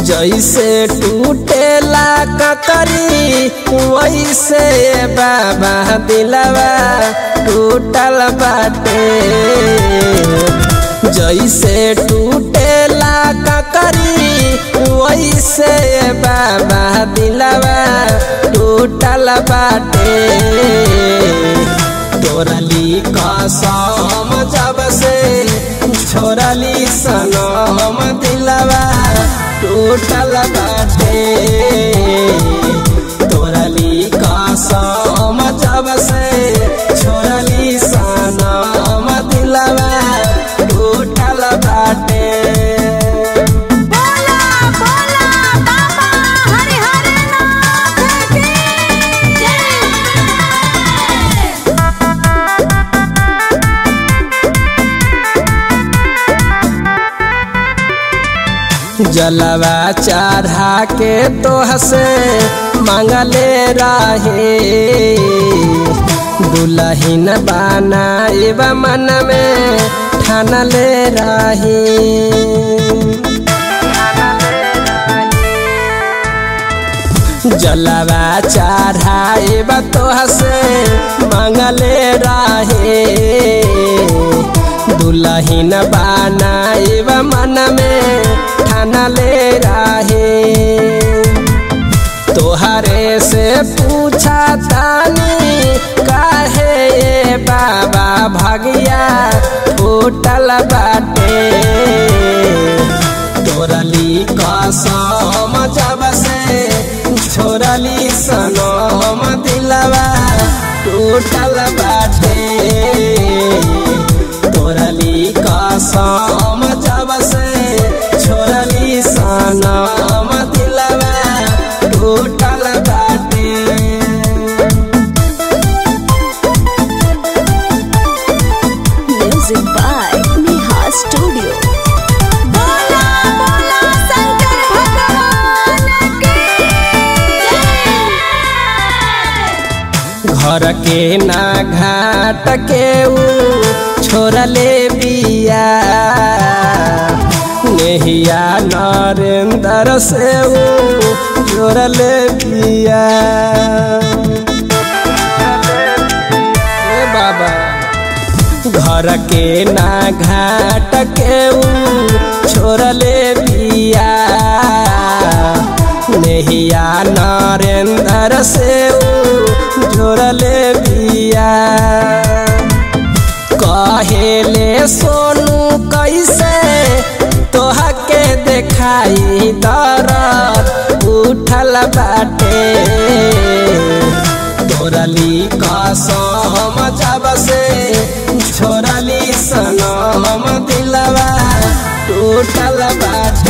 जैसे टूटेला ककरी वैसे बाबा दिलवा टूटल बाटे जैसे टूटेला ककरी वैसे बाबा दिलवा टूटल बाटे तोरली कसम जब से छोड़ली सनम दिलवा टूटल बाटे तोरली कसम जब से छोड़ली सनम दिलवा टूटल बाटे बोला बोला बाबा हरि हरि नाथ की जय जलवा चढ़ा के तोह से मंगले रहे दुलहिन बनाइब मन में ठानले रही जलवा चढ़ाइब तोह से मंगले रहे दुलहिन बनाइब मन में ठानले रहे तोहरे से पूछा तानी काहे ये बाबा भगिया फूटल बाटे तोरली कसम जब से छोड़ली सनम दिलवा टूटल बाटे तोरली कसम जब से छोड़ली सनम दिलवा टूटल बाटे म्यूजिक बाय नेहा स्टूडियो बोला बोला शंकर भगवान की जय घर के ना घाट के ऊ छोड़ले बिया नेहिया नरेंद्र से ऊ जोड़ले बिया ए बाबा घर के ना घाट के ऊ छोड़ले बिया नेहिया नरेंद्र से ऊ जोड़ले बिया कहेले सोनू कैसे तोहा के देखाई दरद उठल बाटे तोरली कसम जब से छोड़ली सनम दिलवा टूटल बाटे